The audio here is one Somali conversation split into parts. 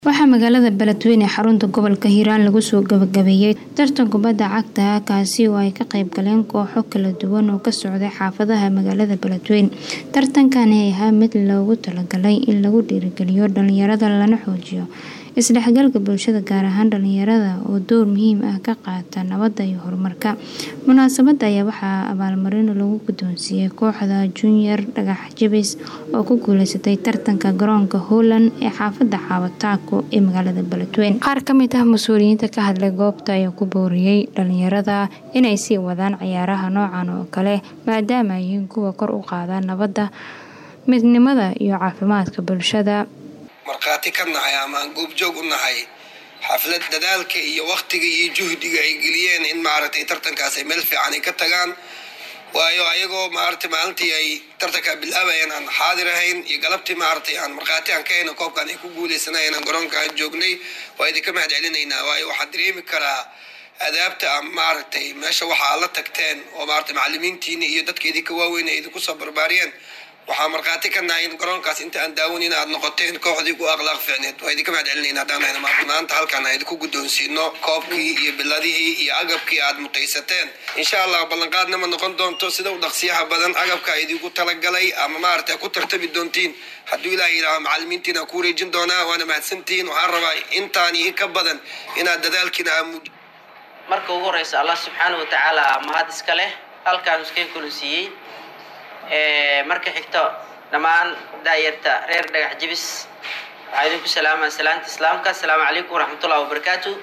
Waxaa magaalada Beledweyne ee xarunta gobolka Hiiraan lagu soo gabagabeeyay tartan kubadda cagta ah kaasi oo ay ka qayb galeen kooxo kala duwan oo ka socday xaafadaha magaalada Beledweyne. Tartankan ayaa ahaa mid loogu talagalay in lagu dhiirrigeliyo dhalinyarada lana xoojiyo isdhexgalka bulshada gaar ahaan dhalinyarada oo door muhiim ah ka qaata nabadda iyo horumarka. Munaasabadda ayaa waxaa abaalmarin lagu guddoonsiiyay kooxda Junior Dhagax Jabis oo ku guuleysatay tartanka garoonka Howland ee xaafadda Xawo-Taako ee magaalada Beledweyne. Qaar ka mid ah mas'uuliyiinta ka hadlay goobta ayaa ku booriyay dhalinyarada inay sii wadaan ciyaaraha noocan oo kale maadaama ay yihiin kuwa kor u qaada nabadda, midnimada iyo caafimaadka bulshada. markhaati ka nahay ama aan goobjoog u nahay xaflad dadaalka iyo waqtiga iyo juhdiga ay geliyeen in maaragtay tartankaas ay meel fiican ay ka tagaan waayo ayagoo maaragtay maalintii ay tartanka bilaabayeen aan xaadir ahayn iyo galabtii maaragtay aan markhaati aan ka hayna koobkan ay ku guuleysanayeen aan garoonka aan joognay waa idinka mahad celinaynaa waayo waxaan dareemi karaa adaabta ama maaragtay meesha waxa aad la tagteen oo maaragtay macallimiintiina iyo dadka idinka waaweyn ay idinku soo barbaariyeen waxaa markhaati ka nahay in garoonkaas inta aan daawanin aad noqoteen kooxdii ku akhlaaq fiicneed waa idinka mahad celinayna haddaan hayna maanta halkaan aan idinku guddoonsiino koobkii iyo biladihii iyo agabkii aad mutaysateen insha allah ballanqaadna ma noqon doonto sida u dhaqsiyaha badan agabka idinku talagalay ama maaragtay ku tartami doontiin hadduu ilaah yidhaaho macallimiintiina aan ku wareejin doonaa waana mahadsantihiin waxaan rabaa intaan iyo ka badan inaad dadaalkiina aa muuj marka ugu horeysa allah subxaana wa tacaala mahad iska leh halkaan iskaga kulunsiiyey marka xigto dhammaan daayarta reer dhagax jibis waxaa idinku salaamaa salaanta islaamka asalaamu calaykum waraxmatullahi wabarakaatu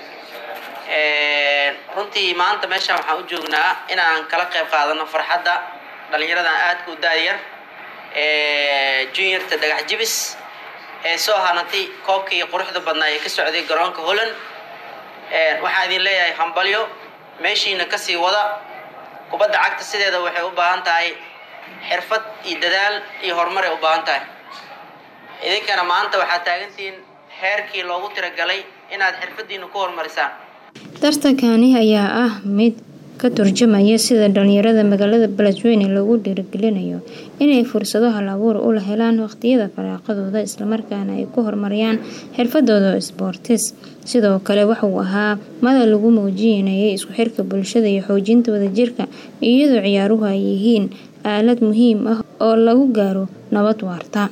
runtii maanta meeshaan waxaan u joognaa inaan kala qayb qaadano farxadda dhallinyaradan aadka u daayar juniorta dhagax jibis ee soo hanatay koobkii quruxda badnaa ee ka socday garoonka holland waxaan idin leeyahay hambalyo meeshiina kasii wada kubadda cagta sideeda waxay u baahan tahay xirfad iyo dadaal iyo horumar ay u baahan tahay idinkana maanta waxaad taagantihiin heerkii loogu tiragalay inaad xirfadiina ku horumarisaan tartankani ayaa ah mid ka turjumaya sida dhalinyarada magaalada Beledweyne loogu dhiirrigelinayo inay fursado hal abuur u helaan waqtiyada firaaqadooda islamarkaana ay ku horumariyaan xirfadooda isboortis sidoo kale waxa uu ahaa madal lagu muujinayay isku xirka bulshada iyo xoojinta wadajirka iyadoo ciyaaruhu ay yihiin aalad muhiim ah oo lagu gaaro nabad waarta